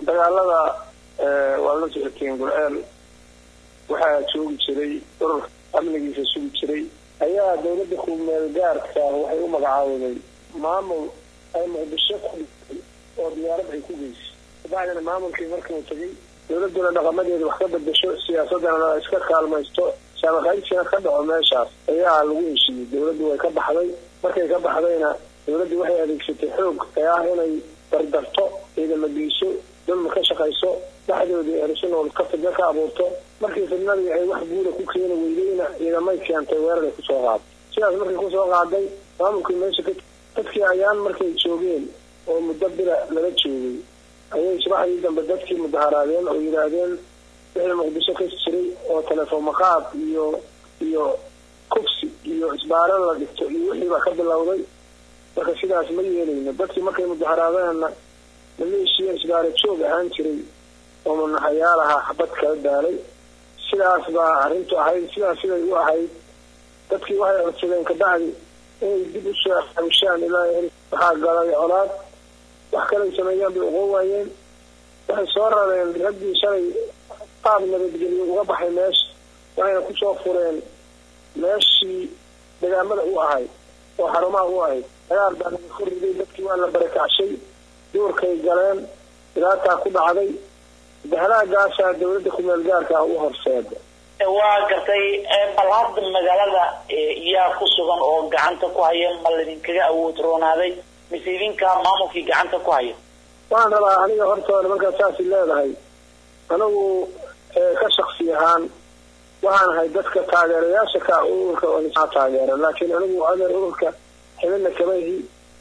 dagaalada waa la socoteen gurceel waxaa joogi jiray urur amnigiisa sugi jiray ayaa dawladda kumeel gaarka waxay u magacaawday maamul ay muqdisho ku dhigtay oo diyaarad ay ku geysay kabacdina maamulkii markuu tegay dawladduna dhaqamadeeda wax ka bedesho siyaasadana iska kaalmaysto saamaqaybsina ka dhaco meeshaas ayaa lagu heshiiyey dawladdu way ka baxday markay ka baxdayna dawladdu waxay adeegsatay xoog ee ah inay dardarto ciidama geyso dulma ka shaqayso dhexdoodii erisanool ka fidno ka abuurto markii fidnadii ay wax guuda ku keeni weydayna ciidamay keentay weeraray kusoo qaaday sidaas markay kusoo qaaday maamulkii meesha ka dadkii ayaan markay joogeen oo muddo bila lala joogay ayay subaxdii dambe dadkii mudaharaadeen oo yidhaahdeen wixii muqdisho ka jiray oo telefoon maqaad iyo iyo kufsi iyo isbaaran la dhigto iyo wixiibaa ka bilowday marka sidaas ma yeelayno dadkii markay mudaharaadeenna maleeshiya isbaara joog ahaan jiray oo manaxayaal ahaa xabad kala daalay sidaas baa arrintu ahayd sidaas siday u ahayd dadkii waxay codsadeen kabacdi inay dib usoo xawishaan ilaa waxaa galay colaad wax kalay sameeyaan bay uqon waayeen waxay soo rareen raggii shalay qaab nabadgelyo uga baxay meesha waxayna kusoo fureen meeshii degaamada u ahayd oo xarumaha u ahayd dagaal baa laga korriday dadkii waa la barakacshay duurkay galeen dhibaataa ku dhacday bahalaagaasaa dawladda kumeel gaarka u horseeda waa gartay bal hadda magaalada yaa ku sugan oo gacanta ku haya ma laydinkaga awood roonaaday mise idinkaa maamulkii gacanta ku haya waan rabaa aniga hortooda markaa saasi leedahay anigu ka shaksi ahaan waxaan ahay dadka taageerayaasha ka ururka oo taageera laakiin anigu adeer ururka xibina kama ihi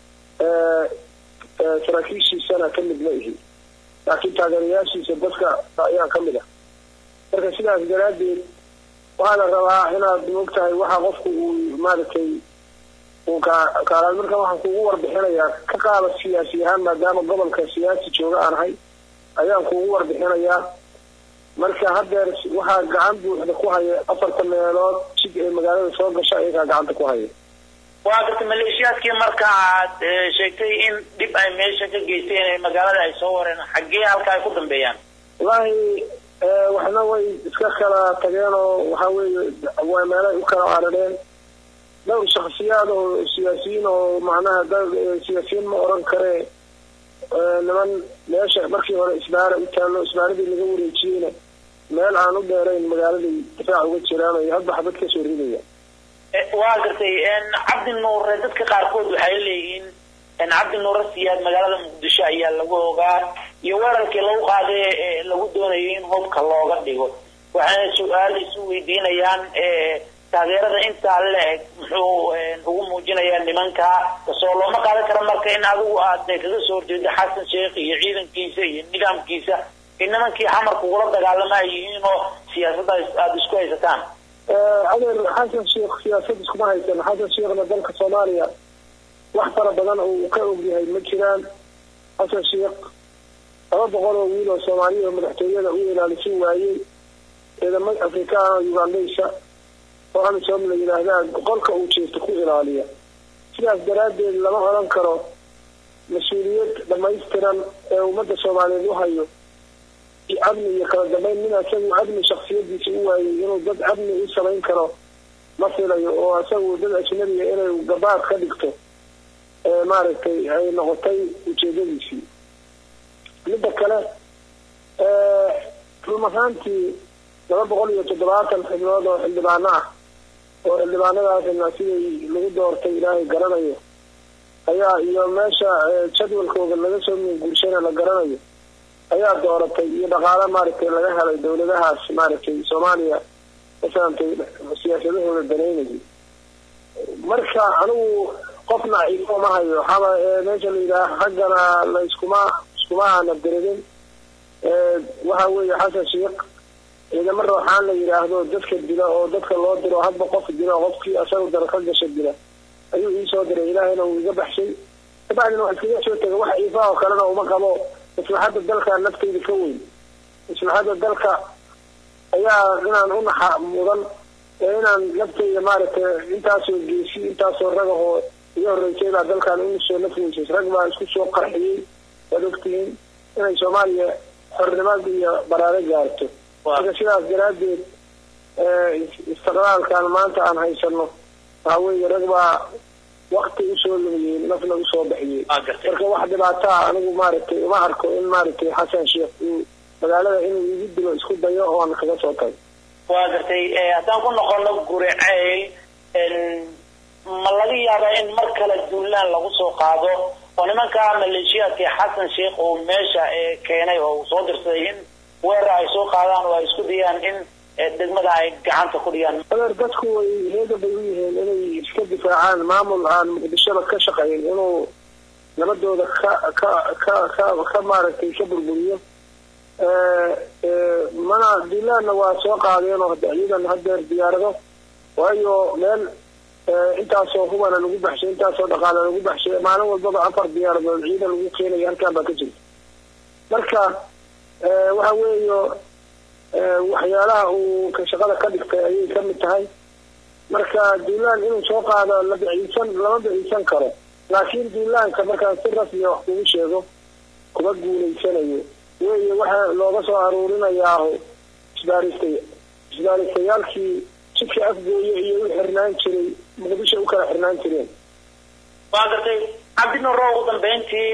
saraakiishiisana ka mid ma ihi laakiin taageerayaashiisa dadka ayaan ka mid ah marka sidaas daraaddeed waxaa la rabaa inaad mogtahay waxa qofku uu maaragtay uu kaalaad marka waxaan kuugu warbixinayaa ka qaada siyaasi ahaan maadaama gobolka siyaasi jooga aan ahay ayaan kuugu warbixinayaa marka haddeer waxaa gacan buuxda ku haya afarta meelood jid ee magaalada soo gasha ayagaa gacanta ku haya waa garta maleeshiyaadkii marka aad sheegtay in dhib ay meesha ka geysteen ee magaalada ay soo wareen xaggee halka ay ku dambeeyaan wallaahi waxna way iska kala tageen oo waxa weeye waa meelay u kala carareen dhowr shaksiyaad oo siyaasiyiin oo macnaha dad siyaasiyiin ma oran karee niman meesha markii hore isbaara u taallo isbaaradii laga wareejiyeyna meel aan u dheerayn magaaladay difaac uga jiraan ay hadba xabad kasoo ridaya waa gartay cabdi nuure dadka qaarkood waxay leeyihiin cabdi nuure siyaad magaalada muqdisho ayaa lagu ogaa iyo weerarkii lagu qaaday ee lagu doonayo in hubka looga dhigo waxayna su-aal isu weydiinayaan taageerada intaa la-eg muxuu ugu muujinayaa nimanka kasoo looma qaadan karo marka in adigu aad kaga soo horjeedo xasan sheekh iyo ciidankiisa iyo nidaamkiisa in nimankii xamarka ugula dagaalama ay yihiin oo siyaasadda aada isku haysataan adeer xasan sheekh siyaasad iskuma haysan xasan sheekhna dalka soomaaliya wax fara badan oo uu ka ogyahay ma jiraan xasan sheekh laba boqol oo wiil oo soomaaliya oo madaxtooyada u ilaalisin waayey ciidamo afrikaan oo ugandaysa oo amisom la yidhaahdaa qolka uu jeesto ku ilaaliya sidaas daraaddeed lama odhan karo mas-uuliyad dhamaystiran ee ummadda soomaaliyeed u hayo amni iyo kala dambeyn min isagu amni shaksiyadiisa u waayey inuu dad amni u samayn karo ma filayo oo isagu dad ajnabiga inay gabaad ka dhigto maaragtay ay noqotay ujeedadiisii midda kale run ahaantii laba boqol iyo toddobaatan xibnood oo xildhibaano ah oo xildhibaanadaasna siday lagu doortay ilaahay garanayo ayaa iyo meesha jadwalkooda laga soo minguurshana la garanayo ayaa dooratay iyo dhaqaalo maaragtay laga helay dawladahaas maaragtay soomaaliya masaantay siyaasadahooda danaynayay marka anigu qofna ciifo ma hayo waxaaba meesha la yidhaha haggana la iskuma iskuma aana diridin waxa weeye xasan sheekh ciidamo rooxaan la yidhaahdo dadka dila oo dadka loo diro hadba qof dila qofkii asaga dara ka gasha dila ayuu iisoo diray ilaahayna uu iga baxshay kabacdina waa iskaga soo tegay wax ciifaha oo kalena uma qabo maslaxadda dalka naftayda ka weyn maslaxadda dalka ayaa inaan u naxa mudan ee inaan naftayda maaragtay intaasoo geesi intaasoo ragahoo iga horreysay baa dalkan inusoo nafweysay rag baa isku soo qarxiyey waad ogtihiin inay soomaaliya xornimada iyo baraaro gaarto marka sidaas daraaddeed istiqlaalkan maanta aan haysano waxa weeye rag baa wakti usoo lumiyey nafna usoo baxiyey marka wax dhibaataa anigu maaragtay uma arko in maaragtay xasan sheekh uu magaalada inuu igu dilo isku dayo oon kaga soo tago waa gartay haddaan ku noqono guricey ma laga yaabaa in mar kale duulaan lagu soo qaado oo nimanka maleeshiyaadka xasan sheekh uu meesha keenay oo uu soo dirsaday in weerar ay soo qaadaan oo ay isku dayaan in degmada ay gacanta ku dhigaan adeer dadku way heega bay u yihiin inay iska difaacaan maamul aan muqdishoba ka shaqayn inuu nabadooda ka ka ka ka ka maaragtay ka burburiyo mana dilaanna waa soo qaadeen oo ciidan hadeer diyaarado waayo meel intaasoo hubana lagu baxshay intaasoo dhaqaala lagu baxshay maalin walbaba afar diyaaradood ciidan lagu keenaya halkaan baa ka jirta marka waxa weeyo waxyaalaha uu ka shaqada ka dhigtay ayay ka mid tahay marka duulaan inuu soo qaado la biciisan lama biciisan karo laakiin duulaanka markaan si rasmiya wax kugu sheego kuma guulaysanayo weeye waxa looga soo aruurinayaa isbaaristay isbaaristayaalkii jidka afgooye iyo u xirnaan jiray muqdisho u kala xirnaan jireen waa gartay cabdinaro ugu dambeyntii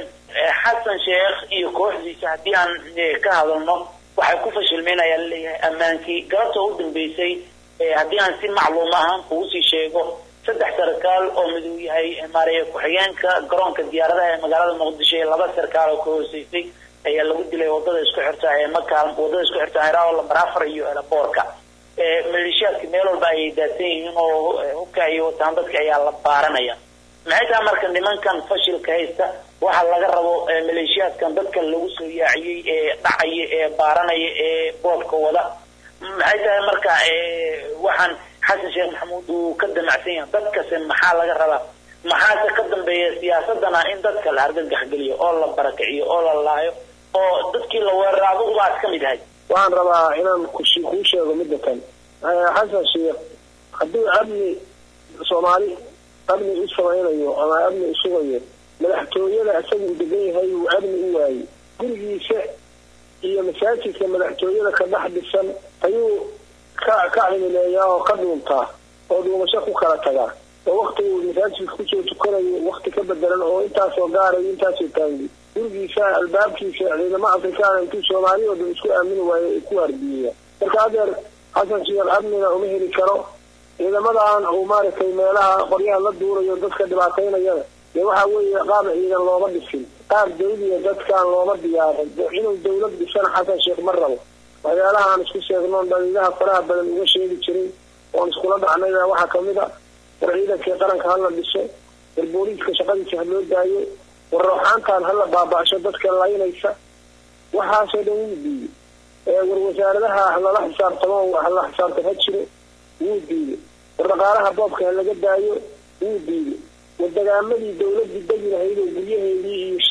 xasan sheekh iyo kooxdiisa haddii aan ka hadalno waxay ku fashilmeen ayaa laleeyahay ammaankii galabta u dambeysay haddii aan si macluum ahaan kugu sii sheego saddex sarkaal oo miduu yahay maaraya ku-xigeenka garoonka diyaaradaha ee magaalada muqdisho ee laba sarkaal oo ka hooseysay ayaa lagu dilay wadada isku xirta ee makaal wadada isku xirta heraao lambar afar iyo elaboorka maleeshiyaadka meel walba ayay daadsan yihiin oo hubka ay wataan dadka ayaa la baaranaya maxay tahay marka nimankan fashilka haysta waxa laga rabo maleeshiyaadkan dadkan lagu soo yaaciyey ee dhacaya ee baaranaya ee boodka wada maxay tahay marka waxaan xasan sheekh maxamuud uu ka damacsan yahay dadkase maxaa laga rabaa maxaase ka dambeeya siyaasadana in dadka la argagax geliyo oo la barakiciyo oo la laayo oo dadkii la weerara adugu baad ka mid ahay waxaan rabaa inaan kuu sheego midda kan xasan sheekh hadduu amni soomaali amni u samaynayo ama amni u sugayo madaxtooyada isaga uu degan yahay uu amni u waayey gurigiisa iyo masaajidka madaxtooyada ka dhex dhisan ayuu ka ka cimileeyaa oo ka dhuuntaa oo dhuumasho ku kala tagaa oo wakti uu masaajidka kusoo tukanayo wakti ka bedelan oo intaasoo gaarayo intaasoo taangi gurigiisa albaabkiisa ciidamo afrikaana intuu soomaali oo dhan isku aamini waayo ay ku waardiyeya marka adeer xasan sheekh amnina uma heli karo ciidamadan uu maaragtay meelaha qoryaha la duurayo dadka dhibaataynayana dee waxa weeye qaab ciidan looma dhisin qaab dawliya dadkaan looma diyaarin inuu dawlad dhisana xasan sheekh ma rabo waxyaalaha aan isku sheegno dhaliilaha faraha badan uga sheegi jiray oon iskula dhacnayna waxaa kamid a war ciidankii qaranka hala dhiso war booliiska shaqadiisa ha loo daayo war rooxaantaan hala baaba'sho dadka laynaysa waxaasoo dhan wuu diiday war wasaaradaha halala xisaabtamo hala xisaabtan ha jiro wuu diiday war dhaqaalaha boobka ha laga daayo wuu diiday war dagaamadii dawladii degi lahayd oo guryaheedii iyo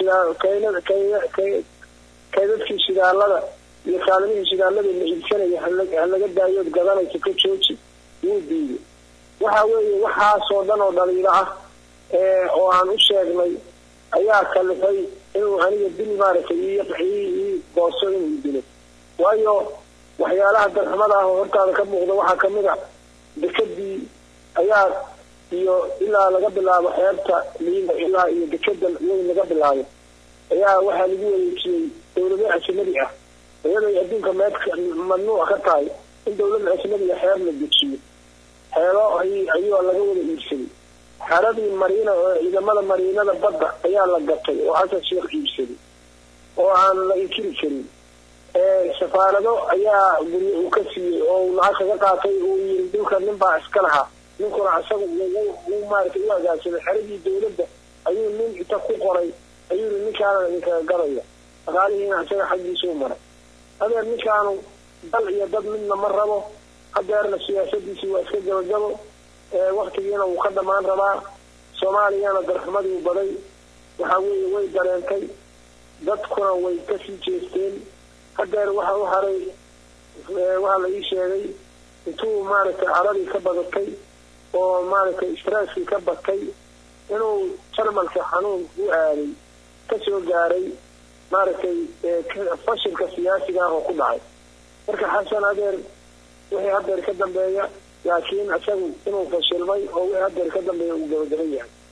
shidaa kaydadkii shidaalada iyo kaalimihii shidaalada la iibsanaya ha laga daayo od gadanaysa ka jooji wuu diiday waxa weeye waxaasoo dhan oo dhaliilo ah oo aan u sheegnay ayaa kalifay inuu aniga dil maaragtay ii gooso inuu dilo waayo waxyaalaha darxumada ah oo hortaada ka muuqda waxaa kamid a dekadii ayaa iyo ilaa laga bilaabo xeebta liila ilaa iyo dekada weyn laga bilaabo ayaa waxaa lagu wareejiyey dawlado ajnadi ah iyaday adduunka meed mamnuuc ka tahay in dawlada ajnadiga xeeb la dejiyo xeebo ayuu laga wada iibsaday xeradii mariina oo ciidamada mariinada badda ayaa la gatay oo xasan sheekh iibsaday oo aan la inkiri karin safaarado ayaa guryo uu ka siiyey oo uu lacag kaga qaatay uu yiri dhulka nin baa iska lahaa ninkuna isaga uu maaragtay u agaagsaday xeradii dawladda ayuu nin inta ku qoray ayuu yiri ninkaana idinkaga gadaya dhaqaalihiina isaga xaggiisuu maray hadeer ninkaanu dal iyo dad midna ma rabo hadeerna siyaasadiisii waa iska gabagabo waktigiina wuu ka dhamaan rabaa soomaaliyana darxumadii baday waxa weeye way dareentay dadkuna way kasii jeesteen hadeer waxa u haray waxaa la ii sheegay intuu maaragtay caradii ka badatay oo maaragtay straaskii ka batay inuu jarmalka xanuun u aaday kasoo gaaray maaragtay fashilka siyaasiga ah oo ku dhacay marka xasan adeer wixii hadeer ka dambeeya laakiin isagu inuu fashilmay oo wixii hadeer ka dambeeya uu gabagaban yahay